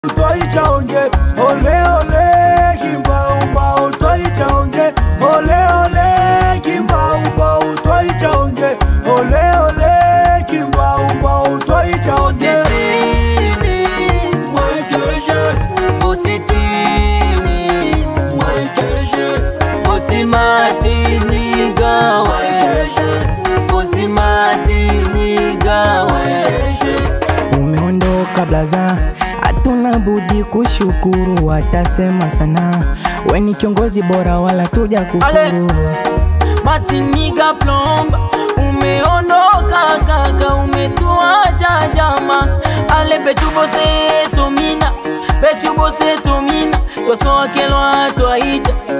twaichaonje ole ole kimbaumbau twaichaonje ole ole kimbaumbau twaichaonje ole ole kimbaumbau twaichaonje Umeondoka blaza, hatuna budi kushukuru, watasema sana, we ni kiongozi bora, wala tuja kufuru. Matiniga plomba umeondoka kaka, umetuacha jama. Ale petubose tomina petubose tomina tosokelwa twaija